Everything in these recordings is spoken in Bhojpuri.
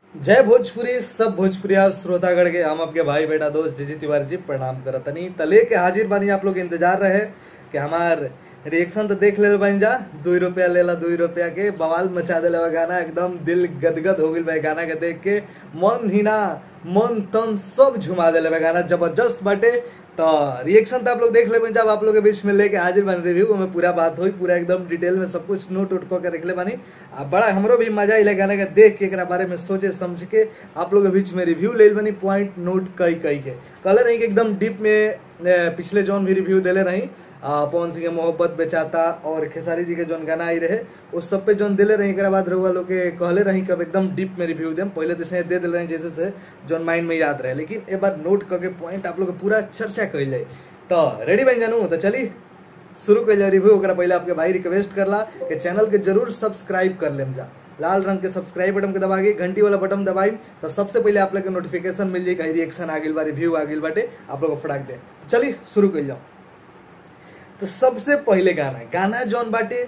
जय भोजपुरी सब भोजपुरिया श्रोतागढ़ के हम आपके भाई बेटा दोस्त जीजी तिवारी जी प्रणाम करतनी तले के हाजिर बानी आप लोग इंतजार रहे कि हमार रिएक्शन तो देख ले बन जा दू रुपया लेला दू रुपया के बवाल मचा देले बा गाना एकदम दिल गदगद हो गइल बा गाना के देख के मन ही ना मन तन सब झुमा देले बा गाना जबरदस्त बाटे तो रिएक्शन तो आप लोग देख ले जब आप लोग के बीच में लेके हाजिर बन रिव्यू में पूरा बात हुई पूरा एकदम डिटेल में सब कुछ नोट उट के रख ले बानी आ बड़ा हमरो भी मजा अइले गाने के देख के एकरा बारे में सोचे समझ के आप लोग के बीच में रिव्यू ले बनी पॉइंट नोट कई कई के कलर रही कि एकदम डीप में ए, पिछले जौन भी रिव्यू देले रही आ, पवन सिंह के मोहब्बत बेचाता और खेसारी जी के जौन गाना आई रहे उस सब पे जौन दिले रही एकरा बाद रहुआ लोग के कहले रही कब एकदम डीप में रिव्यू देम पहले तो से दे दिल रही जैसे से जौन माइंड में याद रहे लेकिन एक बार नोट करके पॉइंट आप लोग के पूरा चर्चा कइल जाए तो रेडी बन जानू तो चली शुरू कइल जाए रिव्यू ओकरा पहले आपके भाई रिक्वेस्ट करला कि चैनल के जरूर सब्सक्राइब कर लेम जा लाल रंग के सब्सक्राइब बटन के दबा के घंटी वाला बटन दबाई तो सबसे पहले आप लोग के नोटिफिकेशन मिल जाए कहीं रिएक्शन आ गइल बा रिव्यू आ गइल बाटे आप लोग को फटाक दे चलिए शुरू कइल जाओ तो सबसे पहले गाना गाना जौन बाटे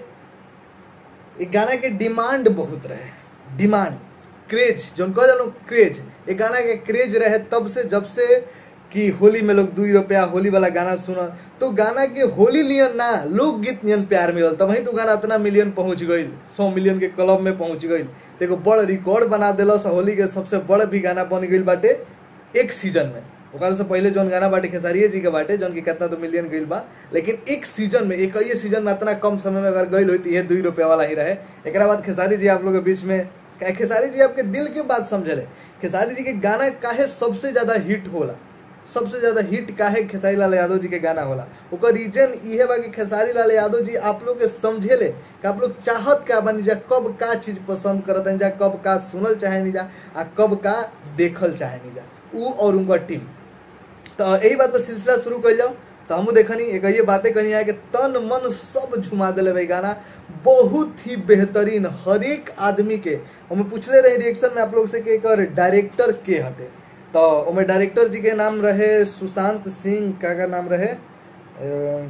एक गाना के डिमांड बहुत रहे डिमांड क्रेज जौन कह जानो क्रेज एक गाना के क्रेज रहे तब से जब से कि होली में लोग दू रुपया होली वाला गाना सुना तो गाना के होली लियन ना लोकगीत नियन प्यार मिलल तब तो गाना इतना मिलियन पहुंच गई सौ मिलियन के क्लब में पहुंच गई एगो बड़ रिकॉर्ड बना दिलस होली के सबसे बड़ भी गाना बन गई बाटे एक सीजन में ओकरा से पहले जौन गाना बाटे खेसारिये जी के बाटे जौन की कितना तो मिलियन गईल बा लेकिन एक सीजन में एक ही सीजन में इतना कम समय में अगर गईल होती है दू रुपया वाला ही रहे एक बाद खेसारी जी आप लोग के बीच में खेसारी जी आपके दिल के बात समझले खेसारी जी के गाना काहे सबसे ज्यादा हिट होला सबसे ज्यादा हिट काहे खेसारी लाल यादव जी के गाना होला ओकर रीजन इहे बा कि खेसारी लाल यादव जी आप लोग के समझेले कि आप लोग चाहत का बनी जा कब का चीज पसंद करत जा कब का सुनल चाहे जा आ कब का देखल चाहे जा ऊ और उनका टीम तो यही बात पर सिलसिला शुरू कर जाओ तो हम देखनी एक ये बातें कही है कि तन मन सब झुमा दिले भाई गाना बहुत ही बेहतरीन हर एक आदमी के हम पूछले रहे रिएक्शन में आप लोग से कि एक डायरेक्टर के हटे तो ओमे डायरेक्टर जी के नाम रहे सुशांत सिंह का का नाम रहे अ,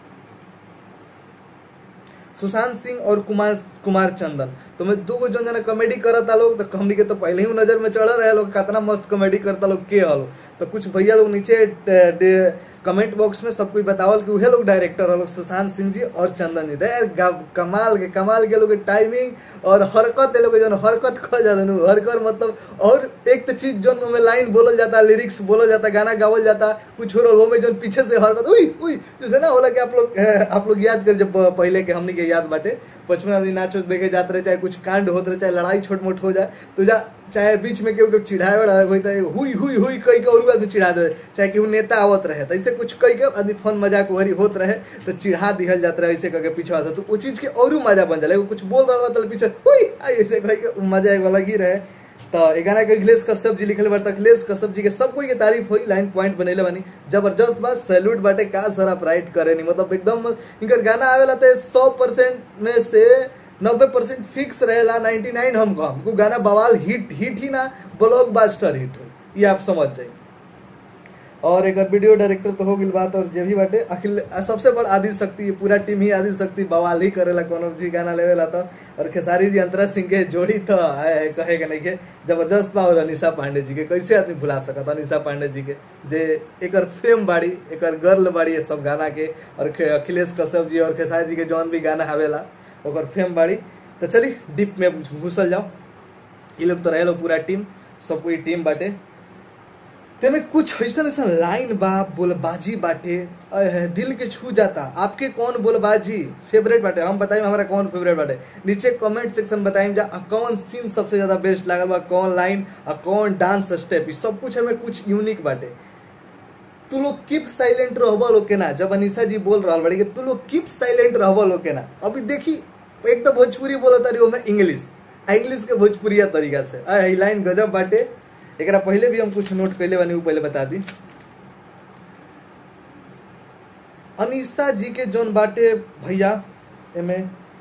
सुशांत सिंह और कुमार कुमार चंदन तो मैं दो जन जना कॉमेडी करता लोग तो हमनी के तो पहले ही नजर में चढ़ रहे लोग कितना मस्त कॉमेडी करता लोग के हलो तो कुछ भैया लोग नीचे कमेंट बॉक्स में सब कुछ बतावल कि उहे लोग डायरेक्टर लोग सुशांत सिंह जी और चंदन जी दे कमाल के कमाल के लोग टाइमिंग और हरकत ये लोग जन हरकत खो जाता हरकत मतलब और एक तो चीज जो में लाइन बोलल जाता लिरिक्स बोलल जाता गाना गावल जाता कुछ हो रहा में जो पीछे से हरकत उई उई जैसे ना होला कि आप लोग आप लोग याद कर जब पहले के हमनी के याद बाटे बचपन आदमी नाचो देखे जाते रहे चाहे कुछ कांड होते रहे चाहे लड़ाई छोट मोट हो जाए तो जा चाहे बीच में केहू चिढ़ाए वाला होई तो हुई हुई हुई कई के और आदमी चिढ़ा दे चाहे केहू नेता आवत रहे तो ऐसे कुछ कई के आदमी फन मजाक वही होत रहे तो चिढ़ा दिहल जाता रहे ऐसे करके पीछे तो वो चीज के और मजा बन जाए कुछ बोल रहा तो पीछे हुई ऐसे कह के मजा एक अलग ही रहे तो ये गाना के अखिलेश कश्यप जी लिखल बाटे अखिलेश कश्यप जी के सब कोई के तारीफ हुई लाइन पॉइंट बनेले बानी जबरदस्त बात सैल्यूट बाटे का सारा प्राइट करे नहीं मतलब एकदम इनकर गाना आवेला तो सौ परसेंट में से नब्बे परसेंट फिक्स रहेला नाइन्टी नाइन हम कम हमको गाना बवाल हिट हिट ही ना ब्लॉक बास्टर हिट हो ये आप समझ जाइए और एक वीडियो डायरेक्टर तो हो गई बात और जे भी बाटे अखिल सबसे बड़ आदि शक्ति पूरा टीम ही आदि शक्ति बवाल ही करेला कोनो जी गाना लेवेला तो और खेसारी जी अंतरा सिंह के जोड़ी तो आए कहे के नहीं के जबरदस्त बा और अनिशा पांडे जी के कैसे आदमी भुला सकता अनिशा पांडे जी के जे एकर फेम बाड़ी एकर गर्ल बाड़ी ये सब गाना के और अखिलेश कश्यप जी और खेसारी जी के जौन भी गाना आवेला ओकर फेम बाड़ी तो चली डीप में घुसल जाओ ये लोग तो रहे लोग पूरा टीम सब कोई टीम बाटे तेमे कुछ ऐसा ऐसा लाइन बा बोलबाजी बाटे अह, दिल के छू जाता आपके कौन बोलबाजी फेवरेट बाटे हम बताइए हमारा कौन फेवरेट बाटे नीचे कमेंट सेक्शन बताइए जा कौन सीन सबसे ज्यादा बेस्ट लागल बा कौन लाइन और कौन डांस स्टेप सब कुछ हमें कुछ यूनिक बाटे तू लोग कीप साइलेंट रहबा लोग के ना जब अनिशा जी बोल रहा बड़ी तू लोग कीप साइलेंट रहबा लोग के ना अभी देखी एक तो भोजपुरी बोला तारी मैं इंग्लिश इंग्लिश के भोजपुरिया तरीका से आ लाइन गजब बाटे एक पहले भी हम कुछ नोट कैले बानी वो पहले बता दी अनिशा जी के जोन बाटे भैया एमे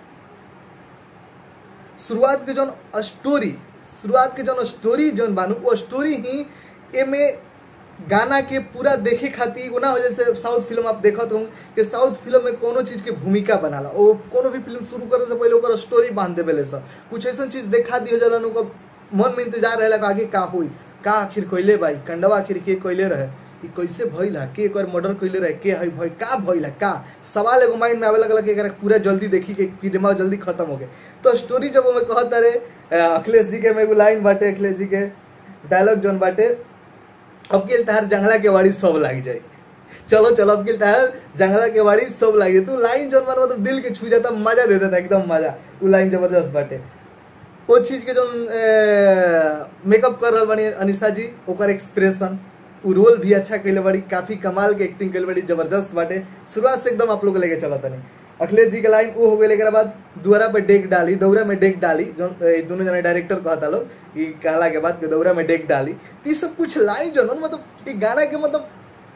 शुरुआत के जोन स्टोरी शुरुआत के जोन स्टोरी जोन बानू वो स्टोरी ही एमे गाना के पूरा देखे खातिर एगो ना हो जैसे साउथ फिल्म आप देखत हो कि साउथ फिल्म में कोनो चीज के भूमिका बनाला ओ कोनो भी फिल्म शुरू करे से पहले ओकर स्टोरी बांध देबेले सब कुछ ऐसा चीज देखा दियो जलन ओकर मन में इंतजार रहेला कि आगे का हुई का आखिर कोइले भाई कंडवा आखिर के कोइले रहे ई कैसे भइल है के एकर मर्डर कइले रहे के है भाई का भइल है का सवाल एगो माइंड में आवे लगल कि एकरा पूरा जल्दी देखी के फिल्म जल्दी खत्म हो गए तो स्टोरी जब हमें कहत रहे अ, अखिलेश जी के में एगो लाइन बाटे अखिलेश जी के डायलॉग जोन बाटे अब के तहार जंगला के वाड़ी सब लाग जाए चलो चलो अब के तहार जंगला के वाड़ी सब लाग जाए तू लाइन जोन मार मतलब दिल के छू जाता मजा दे देता एकदम मजा वो लाइन जबरदस्त बाटे वो चीज के जोन मेकअप कर रहल बानी अनिशा जी ओकर एक्सप्रेशन उ रोल भी अच्छा कैले बाड़ी काफी कमाल के एक्टिंग कैले बाड़ी जबरदस्त बाटे शुरुआत से एकदम आप लोग लेके चला तनी अखिलेश जी के लाइन वो हो गए एकरा बाद दुआरा पे डेक डाली दौरा में डेक डाली जो ए, दोनों जना डायरेक्टर कहता लोग ई कहला के बाद कि दौरा में डेक डाली तो ये सब कुछ लाइन जो न मतलब ई गाना के मतलब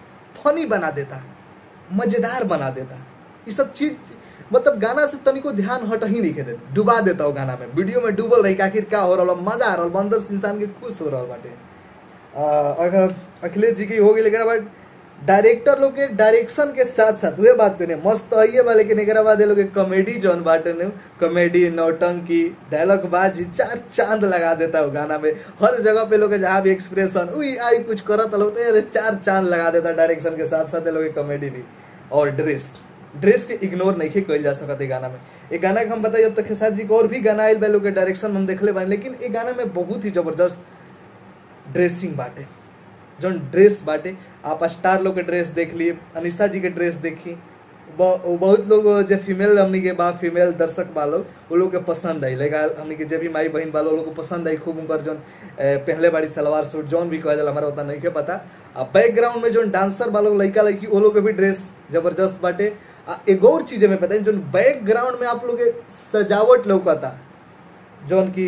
फनी बना देता मजेदार बना देता ये सब चीज मतलब गाना से तनिको ध्यान हट ही नहीं देता डुबा देता हो गाना में वीडियो में डूबल रही कि आखिर का हो रहा मजा आ रहा अंदर से इंसान के खुश हो रहा बाटे आ, अगर अखिलेश जी की हो गई लेकिन बाद डायरेक्टर लोग के डायरेक्शन के साथ साथ वह बात करें मस्त तो है बा लेकिन एक बाद ये लोग कॉमेडी जौन बाटे ने कॉमेडी नौटंकी डायलॉग बाजी चार चांद लगा देता है वो गाना में हर जगह पे लोग के जहाँ भी एक्सप्रेशन उई आई कुछ करत लोग तो अरे चार चांद लगा देता डायरेक्शन के साथ साथ ये लोग कॉमेडी भी और ड्रेस ड्रेस के इग्नोर नहीं कल जा सकता गाना में ये गाना के हम बताइए अब तक खेसार जी को और भी गाना आयल बा लोग के डायरेक्शन हम देखले बानी लेकिन ये गाना में बहुत ही जबरदस्त ड्रेसिंग बाटे जौन ड्रेस बाटे आप स्टार लोग के ड्रेस देख लिए अनिशा जी के ड्रेस देखी ब- वो बहुत लोग जो फीमेल हमनी के बा फीमेल दर्शक बा लोग वो लोग के पसंद आई लेगा हमनी के जे भी माई बहन बा लोग लोग को पसंद आई खूब उनकर जौन ए, पहले बाड़ी सलवार सूट जौन भी कहा जाला हमारा उतना नहीं के पता आ बैकग्राउंड में जौन डांसर बा लोग लड़का लड़की वो लोग के भी ड्रेस जबरदस्त बाटे आ एगो और चीज में पता है जौन बैकग्राउंड में आप लोग के सजावट लौकता जौन की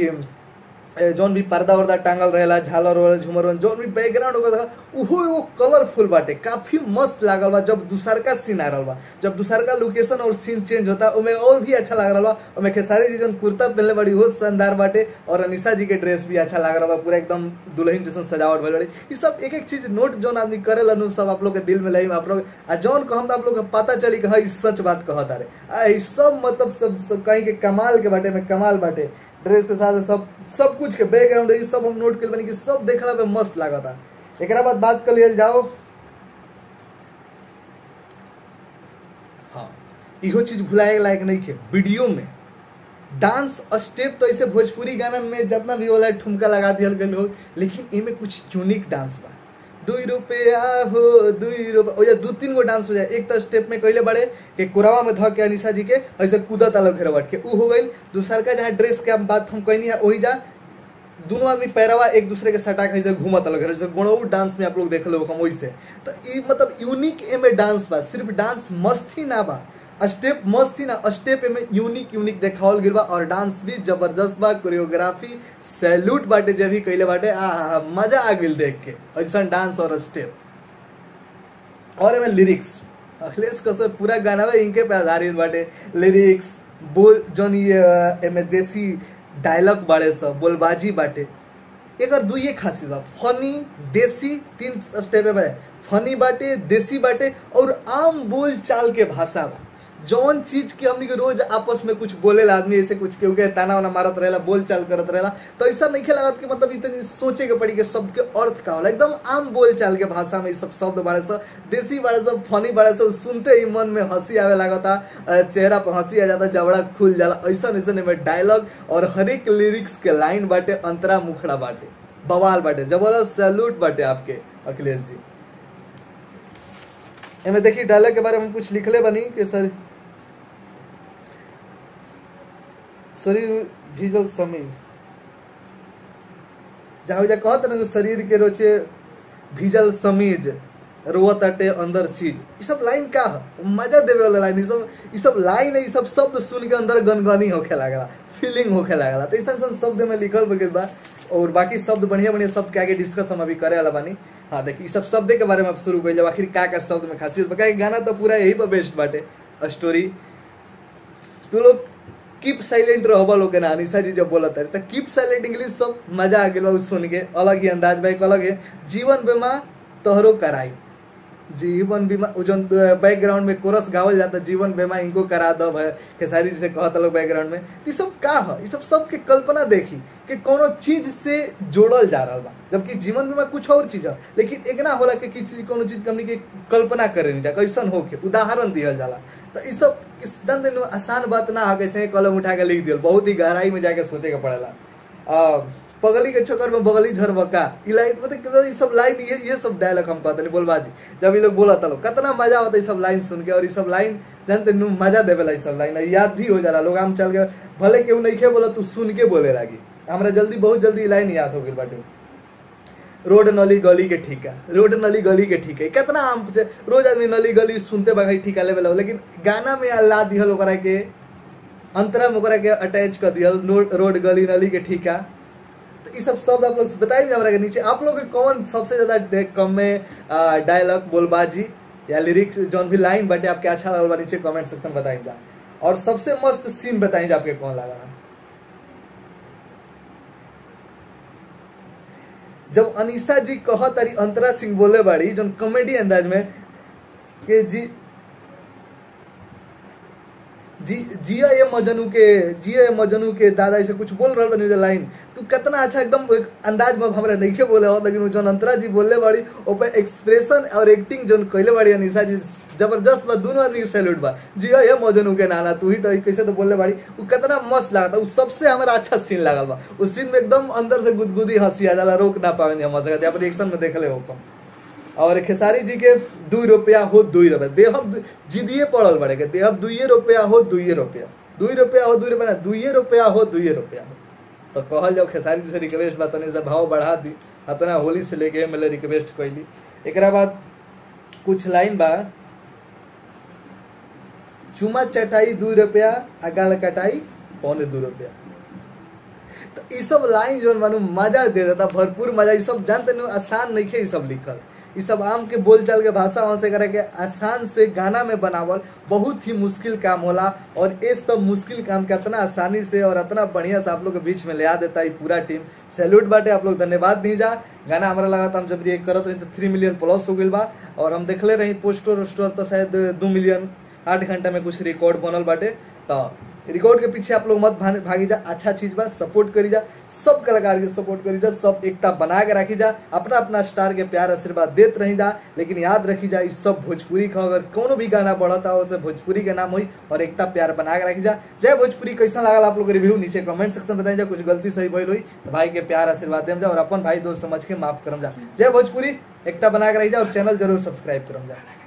ए, जौन भी पर्दा वर्दा टांगल रहेला झालर वाला झूमर वाला जौन भी बैकग्राउंड होगा था उहो एगो कलरफुल बाटे काफी मस्त लागल बा जब दूसरका सीन आ रहल बा जब दूसरका लोकेशन और सीन चेंज होता ओमे और भी अच्छा लग रहल बा ओमे खेसारी जी जौन कुर्ता पहनले बड़ी वो शानदार बाटे और अनिशा जी के ड्रेस भी अच्छा लग रहल बा पूरा एकदम दुल्हन जैसन सजावट भइल बाड़ी ई सब एक एक चीज नोट जौन आदमी करेला नु सब आप लोग के दिल में लई आप लोग आ जौन कहम त आप लोग के पता चली कि हाँ ई सच बात कहत अरे आ ई सब मतलब सब, सब कहीं के कमाल के बाटे में कमाल बाटे ड्रेस के साथ सब सब कुछ के बैकग्राउंड है सब हम नोट कर बनी कि सब देखला पे मस्त लागता एकरा बाद बात कर लियल जाओ हाँ इहो चीज भुलाए लायक नहीं के वीडियो में डांस स्टेप तो ऐसे भोजपुरी गाना में जितना भी होला ठुमका लगा दियल गल हो लेकिन इमे कुछ यूनिक डांस बा दुई रुपया हो दुई रुपया ओ या दू तीन गो डांस हो जाए एक तो स्टेप में कैले बड़े कि कोरावा में धक के अनिशा जी के ऐसे कूदत अलग घेरवट के उ हो गई दूसर का जहाँ ड्रेस के बात हम कहनी है वही जा दोनों आदमी पैरवा एक दूसरे के सटा के ऐसे घूमत अलग जैसे गुणऊ डांस में आप लोग देख लो हम वैसे तो ये मतलब यूनिक एमे डांस बा सिर्फ डांस मस्त ही ना बा स्टेप मस्त ही ना स्टेप में यूनिक यूनिक देखावल गिल बा और डांस भी जबरदस्त बा कोरियोग्राफी सैल्यूट बाटे जे भी कैले बाटे आ हा, हा, मजा आ गेल देख के ऐसा डांस और स्टेप और एमे लिरिक्स अखिलेश कश्यप पूरा गाना में इनके पे आधारित बाटे लिरिक्स बोल जौन ये अ, एमे देसी डायलॉग बाड़े सब बोलबाजी बाटे एकर दुइये खासियत बा फनी देसी तीन स्टेप में फनी बाटे देसी बाटे और आम बोल चाल के भाषा बा जौन चीज के हमनी के रोज आपस में कुछ बोलेला आदमी ऐसे कुछ केहू के ताना वाना मारत रहेला बोल चाल करत रहेला तो ऐसा नहीं लागत कि मतलब इतनी सोचे के पड़ी कि शब्द के अर्थ का होला एकदम आम बोल चाल के भाषा में ई सब शब्द बारे सब देसी बारे सब फनी बारे सब सुनते ही मन में हंसी आवे लागता अ, चेहरा पर हंसी आ जाता जबड़ा खुल जाला ऐसा ऐसा में डायलॉग और हर एक लिरिक्स के लाइन बाटे अंतरा मुखड़ा बाटे बवाल बाटे जबरदस्त सैल्यूट बाटे आपके अखिलेश जी एमे देखिए डायलॉग के बारे में कुछ लिखले बनी कि सर शरीर भीजल समीर जहाँ जा कहत ना कि शरीर के रोचे भीजल समीज रोवत अटे अंदर चीज ये सब लाइन का है मजा देवे वाला लाइन ये सब ये सब लाइन है ये सब शब्द सुन के अंदर गनगनी होखे लागला फीलिंग होखे लागला तो ऐसा ऐसा शब्द में लिखल बगल बा और बाकी शब्द बढ़िया बढ़िया शब्द के आगे डिस्कस हम अभी करे वाला बानी हाँ देखिए सब शब्द के बारे में अब शुरू कर जब आखिर का का शब्द में खासियत बा काहे गाना तो पूरा यही पर बेस्ट बाटे स्टोरी तू लोग कीप साइलेंट रहबा लोग के ना अनिशा जी जब बोलत है तो कीप साइलेंट इंग्लिश सब मजा आ गेल बा उ सुन के अलग ही अंदाज बा एक अलग है जीवन बीमा तोहरो कराई जीवन बीमा उ जौन बैकग्राउंड में कोरस गावल जाता जीवन बीमा इनको करा दब है खेसारी जी से कहता लोग बैकग्राउंड में ई सब का है ई सब सबके कल्पना देखी कि कोनो चीज से जोड़ल जा रहा बा जबकि जीवन बीमा कुछ और चीज है लेकिन एक ना होला कि किसी कोनो चीज के हमनी के कल्पना करे नहीं जा कैसन हो के उदाहरण दियल जाला तो ई सब इस जानते नु आसान बात ना है कैसे कलम उठा के लिख दियल बहुत ही गहराई में जाके सोचे के पड़ेला आ, पगली के चक्कर में बगली झरबका ई लाइन मतलब ई सब लाइन ये ये सब डायलॉग हम कहते बोलबाजी जब ये लोग बोला था लोग कितना मजा होता है ई सब लाइन सुन के और ई सब लाइन जानते नु मजा देवेला ई सब लाइन याद भी हो जाला लोग हम चल के भले केहू नहीं खे बोला तू सुन के बोले लागी हमरा जल्दी बहुत जल्दी ई लाइन याद हो गई बाटे रोड नली गली के ठीका रोड नली गली के ठीका कितना हम से- रोज आदमी नली गली सुनते बा ठीका लेवल लेकिन गाना में ला दिहल ओकरा के अंतरा में ओकरा के अटैच कर दिहल नो- रोड गली नली के ठीका तो ये सब शब्द आप लोग बताइए हमरा के नीचे आप लोग के कौन सबसे ज्यादा डे- कम में डायलॉग बोलबाजी या लिरिक्स जौन भी लाइन बाटे आपके अच्छा लगल बा नीचे कमेंट सेक्शन में बताइए जा और सबसे मस्त सीन बताइए जा आपके कौन लगा जब अनीसा जी कह तारी अंतरा सिंह बोले बाड़ी जौन कॉमेडी अंदाज में कि जी जी जिया ये मजनू के जिया ये मजनू के दादा ऐसे कुछ बोल रहा बनी लाइन तू कितना अच्छा एकदम एक अंदाज में हमरा नहीं के बोले हो लेकिन जौन अंतरा जी बोले बाड़ी ओपर एक्सप्रेशन और एक्टिंग जौन कहले बाड़ी अनिशा जी जबरदस्त बा दोनों आदमी के सैल्यूट बा जिया ये मजनू के नाना तू ही तो कैसे तो बोले बाड़ी वो कितना मस्त लागता वो सबसे हमारा अच्छा सीन लागल बा उस सीन में एकदम अंदर से गुदगुदी हंसी आ जाला रोक ना पावे हम हंस सकते रिएक्शन में देख ले हो कम और खेसारी जी के दू रुपया हो दुई रुपया देहब जिदिए पड़ल बड़े के देहब दुइये रुपया हो दुइये रुपया दुई रुपया हो दुई रुपया ना दुइये रुपया हो दुइये रुपया हो तो कहल जाओ खेसारी जी से रिक्वेस्ट बा तनी से भाव बढ़ा दी अपना होली से लेके एम रिक्वेस्ट कैली एकरा बाद कुछ लाइन बा चुमा चटाई दू रुपया आ गाल कटाई पौने दू रुपया तो ई सब लाइन जो मानू मजा दे देता भरपूर मजा ई सब जानते नहीं आसान नहीं खे ई सब लिखल ई सब आम के बोलचाल के भाषा वहाँ से करे के आसान से गाना में बनावल बहुत ही मुश्किल काम होला और ये सब मुश्किल काम के इतना आसानी से और इतना बढ़िया से आप लोग के बीच में ले आ देता है पूरा टीम सैल्यूट बाटे आप लोग धन्यवाद दी जा गाना हमारा लगा था हम जब ये करत रही तो थ्री मिलियन प्लस हो गई बा और हम देखले रही पोस्टर वोस्टर तो शायद दो मिलियन आठ घंटा में कुछ रिकॉर्ड बनल बाटे तो रिकॉर्ड के पीछे आप लोग मत भाने- भागी जा अच्छा चीज बा सपोर्ट करी जा सब कलाकार के सपोर्ट करी जा सब एकता बना के रखी जा अपना अपना स्टार के प्यार आशीर्वाद देत रही जा लेकिन याद रखी जा इस सब भोजपुरी का अगर कोनो भी गाना बढ़ता हो उसे भोजपुरी के नाम हुई और एकता प्यार बना के रखी जा जय भोजपुरी कैसा लगा आप लोग रिव्यू नीचे कमेंट सेक्शन में बताई जा कुछ गलती सही भइल हुई तो भाई के प्यार आशीर्वाद देम जा और अपन भाई दोस्त समझ के माफ करम जा जय भोजपुरी एकता बना के रही जा और चैनल जरूर सब्सक्राइब करम जा